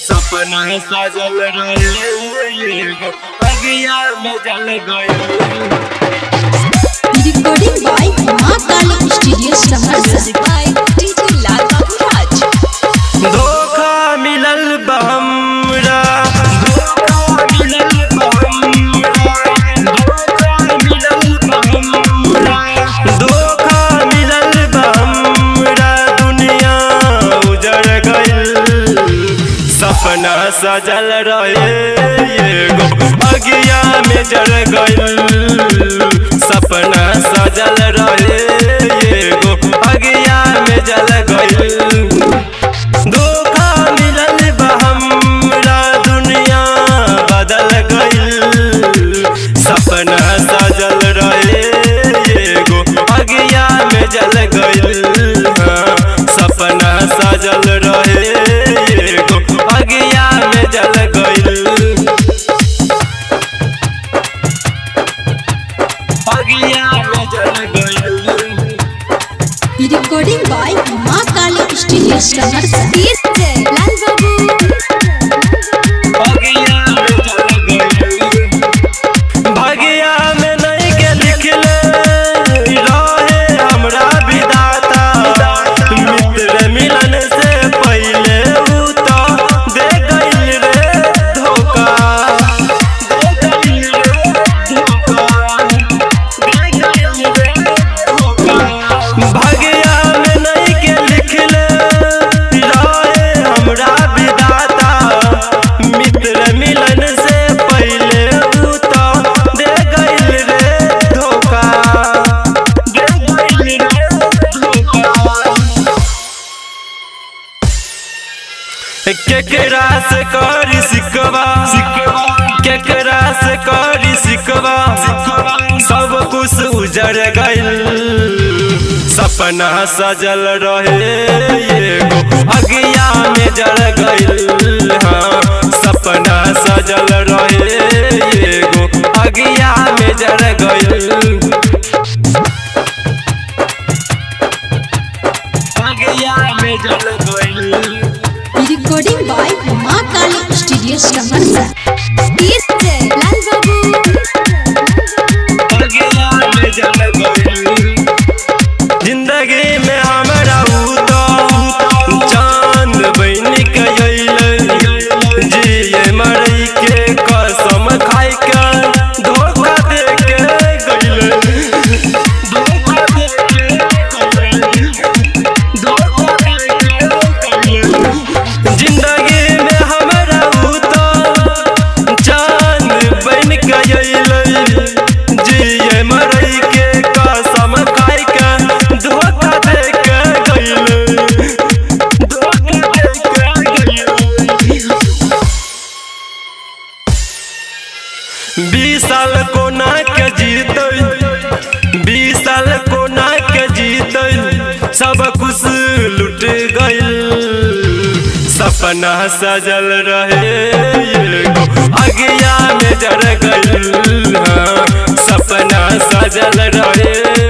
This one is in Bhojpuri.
सपना सजल रहे अगिया में जल गए recording by Maa Kali studio Saharsa by DJ Lal Babu Raj. धोखा मिलल बा हमरा धोखा मिलल बा हमरा धोखा मिलल बा हमरा धोखा मिलल बा हमरा दुनिया उजड़ गइल सपना सजल रहे एगो अगिया में जड़ गइल सपना सजल रहे एगो अगिया में जल गइल धोखा मिलल बा हमरा दुनिया बदल गइल सपना सजल रहे एगो अगिया में जल गइल हाँ, सपना सजल रहे एगो अगिया में जल गइल अगिया में जल गइल recording by Maa Kali studio Saharsa DJ Lal Babu. भगिया में नहीं के लिखले रहे हमरा विदाता मित्र मिलन से पहले ऊ तो दे गइल रे धोखा दे गइल रे धोखा दे गइल रे धोखा भगिया में नहीं के लिखले रहे हमरा विदाता मित्र मिलन से पहले ऊ तो दे गइल रे धोखा दे गइल रे धोखा केकरा से करी सिकवा केकरा से करी सिकवा सब कुछ उजड़ गइल सपना सजल रहे एगो अगिया में जड़ गइल हाँ सपना सजल रहे एगो अगिया में जड़ गइल अगिया में जड़ गइल recording by Maa Kali studio Saharsa DJ Lal Babu. जिंदगी में हमरा ऊ तो चांद बन के अइले जिए मरई के कसम खाई के धोखा दे के गइले धोखा दे के गइले धोखा दे के गइले जिंदगी में हमरा ऊ तो चांद बन के अइले जिए मरई के कसम खाई के धोखा दे के गइले धोखा दे के गइले बीस साल कोना के जीतै बीस साल कोना के जीतै सब कुछ लुट गइल सपना सजल रहे एगो अगिया में जड़ गइल हाँ, सपना सजल रहे